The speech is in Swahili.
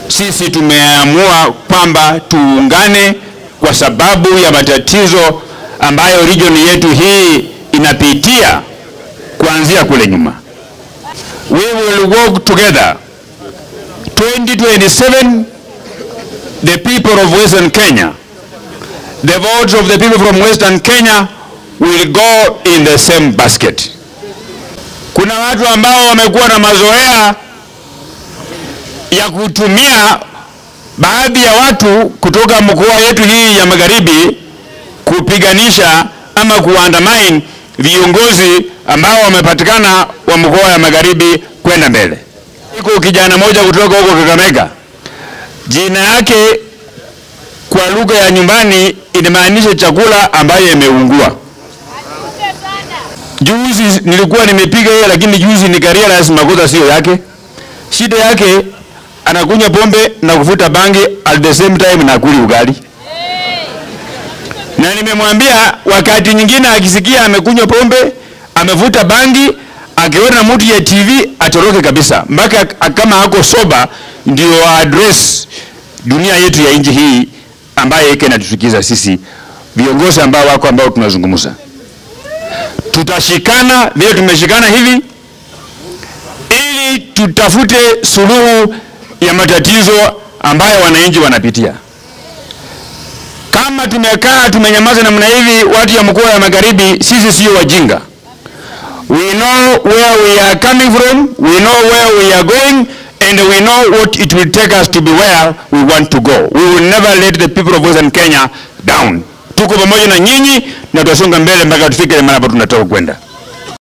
sisi tumeamua kwamba tuungane kwa sababu ya matatizo ambayo region yetu hii inapitia kuanzia kule nyuma. We will work together 2027 the people of Western Kenya the votes of the people from Western Kenya will go in the same basket. Kuna watu ambao wamekuwa na mazoea ya kutumia baadhi ya watu kutoka mkoa yetu hii ya magharibi kupiganisha ama kuandamine viongozi ambao wamepatikana wa mkoa ya magharibi kwenda mbele. Iko kijana moja kutoka huko Kakamega, jina yake kwa lugha ya nyumbani inamaanisha chakula ambayo imeungua. Juzi nilikuwa nimepiga yeye, lakini juzi nikarealize makosa sio yake. Shida yake anakunywa pombe na kuvuta bangi at the same time na kuli ugali. Na nimemwambia wakati nyingine akisikia amekunywa pombe, amevuta bangi, akiona mtu ya TV atoroke kabisa, mpaka kama ako soba ndio address dunia yetu ya nchi hii ambayo ike inatuchukiza sisi viongozi ambao wako ambao tunazungumza. Tutashikana vile tumeshikana hivi, ili tutafute suluhu ya matatizo ambayo wananchi wanapitia. Kama tumekaa tumenyamaza namna hivi, watu ya mkoa ya magharibi, sisi sio wajinga. We know where we are coming from, we know where we are going, and we know what it will take us to be where we want to go. We will never let the people of Western Kenya down. Tuko pamoja na nyinyi na tutasonga mbele mpaka tufike mahali tunataka kwenda.